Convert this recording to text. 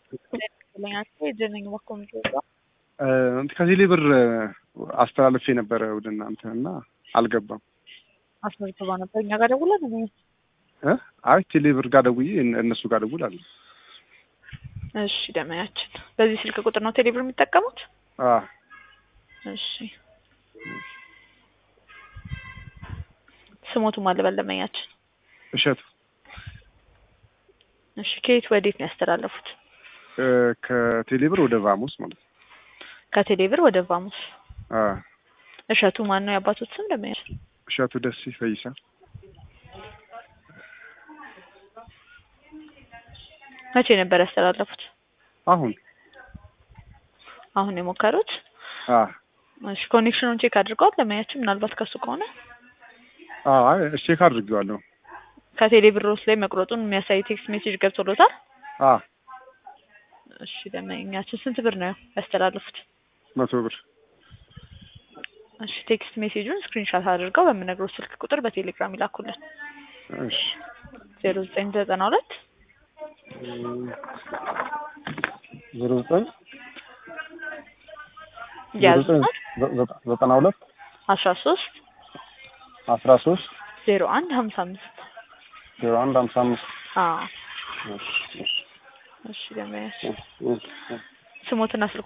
የጀነኝ ማኮሚቴ ከዚህ ላይ ብር አስተላልፌ ነበረ ወደ እናንተ እና አልገባም። አስመዝግባ ነበር እኛ ጋር ደውላ ነው። እ አይ ቴሌ ብር ጋር ደውዬ እነሱ ጋር ደውላለሁ። እሺ ደመያችን በዚህ ስልክ ቁጥር ነው ቴሌብር የሚጠቀሙት? አ እሺ ስሞቱ ማለበል ደመያችን። እሸቱ እሺ ከየት ወዴት ነው ያስተላለፉት? እ ከቴሌ ብር ወደ ቫሙስ ማለት ነው። ከቴሌብር ወደ ቫሙስ። አ እሸቱ ማን ነው የአባቶት ስም ደመያችን? እሸቱ ደስ ፈይሳ መቼ ነበር ያስተላለፉት? አሁን አሁን የሞከሩት? አ እሺ ኮኔክሽኑን ቼክ አድርገዋል ለማያችን ምናልባት ከሱ ከሆነ አ አይ ቼክ አድርጌዋለሁ። ከቴሌ ብሮስ ላይ መቁረጡን የሚያሳይ ቴክስት ሜሴጅ ገብቶሎታል? አ እሺ ደመኛችን ስንት ብር ነው ያስተላለፉት? መቶ ብር እሺ ቴክስት ሜሴጁን ስክሪንሻት አድርገው በምነግረው ስልክ ቁጥር በቴሌግራም ይላኩልን። እሺ ዜሮ ዘጠኝ ዘጠና ሁለት ዜሮ ዘጠኝ ያዙናል ዘጠና ሁለት አስራ ሶስት አስራ ሶስት ዜሮ አንድ ሀምሳ አምስት ዜሮ አንድ ሀምሳ አምስት አዎ እሺ እሺ እሺ ደመያችን እሺ እሺ ስሞትና ስልክ